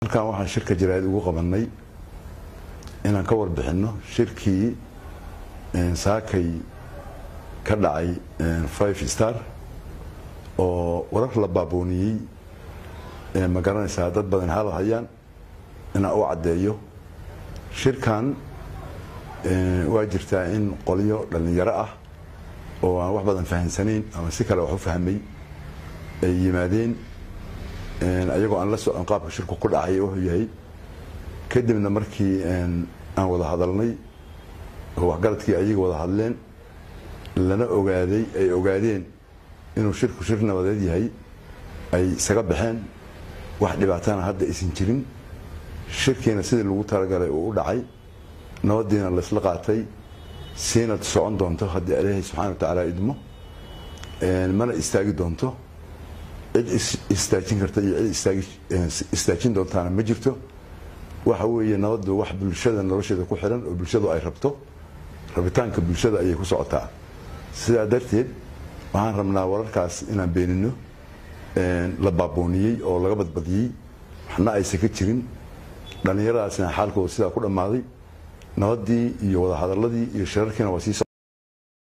halkan waxaan shirka jaraa'id ugu qabannay inaan ka warbixinno shirkii saakay ka dhacay five star oo warar la baabooniyey ma garanaysaa dad badan hadal hayaan inaan u caddeeyo shirkan waa jirtaa in qolyo dhallinyaro ah oo aan wax badan fahamsanayn ama si kale wax u fahmay ay yimaadeen ayagoo aan la socon qaabka shirku ku dhacay wuxuu yahay kadibna markii aan wada hadalnay oo waxgaradkii ayaga wada hadleen lana ogaaday ay ogaadeen inuu shirku shir nabadeed yahay ay isaga baxeen wax dhibaatana hadda aysan jirin shirkiina sidii lagu talagalay uu u dhacay nabadiina laysla qaatay siina socon doonto haddii ilaahay subxana wa tacaala idmo mana istaagi doonto cid istaajin karta iyo cid istaajin doontaana ma jirto waxa weeye nabadu wax bulshada nolosheeda ku xiran oo bulshadu ay rabto rabitaanka bulshada ayay ku socotaa sidaa darteed waxaan rabnaa wararkaas inaan beenino la baabooniyey oo laga badbadiyey waxna aysan ka jirin dhallinyaradaasina xaalkooda sidaa ku dhammaaday nabadii iyo wadahadaladii iyo shirarkiina waa sii